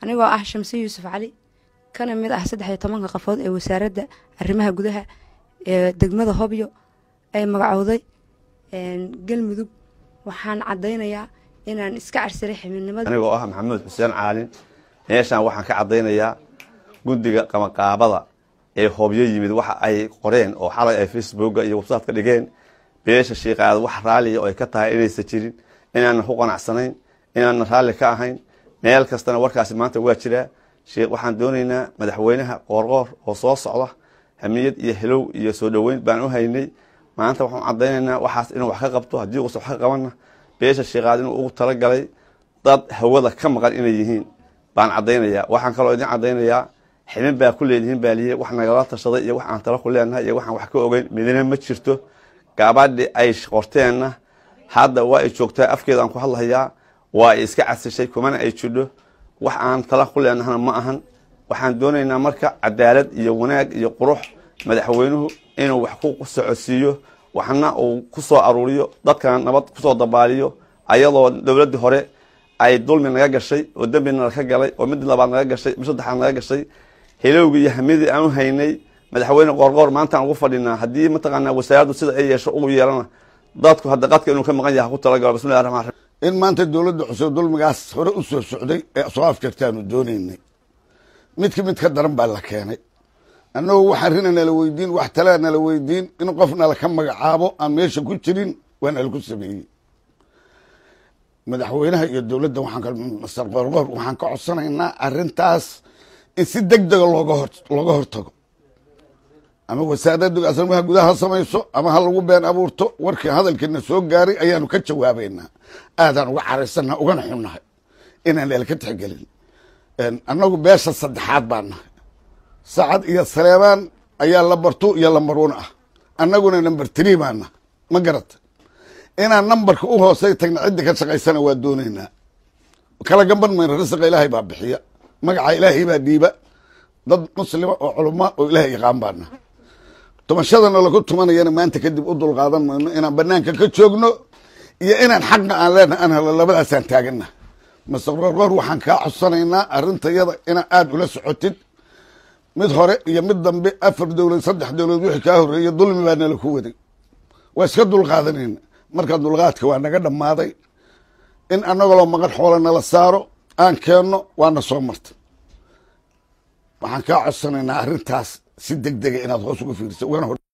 anigoo ah shamse yuusuf cali kana mid ah saddex iyo tobanka qafood ee wasaaradda arrimaha gudaha ee degmada hobyo ay magacowday galmudug waxaan caddaynayaa inaan iska carsaray xibinimada anigoo ah maxamuud xuseen caalin meeshaan waxaan ka caddaynayaa guddiga qamaqaabada ee hobyo yimid waxa ay qoreen oo xalay ay facebooka iyo website ka dhigeen beesha shiiqaada wax raalliya oo ay ka tahay inaysan jirin inaanan ku qanacsanayn inaanan raalli ka ahayn meel kastana warkaasi maanta waa jiraa sheekh waxaan doonaynaa madaxweynaha qoorqoor oo soo socda hamiyad iyo helow iyo soo dhoweyn baan u haynay maanta waxaan caddaynaynaa waxaas inuu wax ka qabto haddii uusan wax ka qabanna beesha shiiqaad inuu ugu talagalay dad hawada ka maqan inay yihiin baan caddaynayaa waxaan kaloo idin caddaynayaa xibin baa ku leedihiin baa liye wax nagala tashaday iyo wax aan talo ku leenahay iyo waxaan wax ka ogeyn midina ma jirto gabadhi ay qorteenna hadda waa ay joogtaa afkeeda aan ku hadlahayaa waa ay iska casishay kumana ay jidho wax aan tala ku leenahana ma ahan waxaan doonaynaa marka cadaalad iyo wanaag iyo qurux madaxweynuhu inuu wax ku socodsiiyo waxna uu ku soo aruuriyo dadkana nabad kusoo dabaaliyo ayadoo dowladdii hore ay dulmi naga gashay oo dembi nalaka galay oo mid labaad naga gashay mid saddexaad naga gashay helowgii iyo hamidii aan u haynay madaxweyne qoorqoor maantaan ugu fadhinaa haddii mataqaanaa wasaaraddu sida ay yeesho ugu yeelana dadku hadda qadka inuu ka maqan yaha ku talagalo bismillahi raxmaan raxiim in maanta dowladda cusub dulmigaas hore u soo socday ee soo afjartaanu doonaynay midka mid ka daran baa la keenay annagoo wax arrina nala weydiin wax talaa nala weydiin in qof nala ka magacaabo aan meesha ku jirin waa nalaku sameeyey madaxweynaha iyo dowladda waxaan qoorqoor waxaan ka codsanaynaa arrintaas in si deg dega looga hor looga hortago ama wasaaraddu asmaha gudaha ha samayso ama ha lagu been abuurto warkii hadalkiina soo gaaray ayaanu ka jawaabaynaa aadaan uga caraysannaa ugana xunnahay inaan elka tixgelin annagu beesha saddexaad baan nahay sacad iyo saleebaan ayaa lambar two iyo lambar one ah annaguna number tree baan nahay ma garata inaan nambarka u hoosay tagna ciddi ka shaqaysana waa doonaynaa kala gamban mayna risiqa ilaahay baa bixiya magaca ilaahay baa dhiiba dad muslima oo culama oo ilahay yaqaan baa nahay tumashadana lagu tumanayana maanta kadib u dulqaadan mayno inaan banaanka ka joogno iyo inaan xaqa aan leenahay aan helo labadaasaan taagana mase qorqoor waxaan kaa codsanaynaa arrintayada inaa aada ula socotid mid hore iyo mid dambe afar dowlad saddex dowlad wixii kaa horreeyey dulmi baa nala ku waday waa iska dulqaadanayna marka dulqaadka waa naga dhammaaday in annagoloo maqan xoola nala saaro aan keenno waana soo marta waxaan kaa codsanaynaa arrintaas si deg dega inaad hoos uga fiiriso ugana hor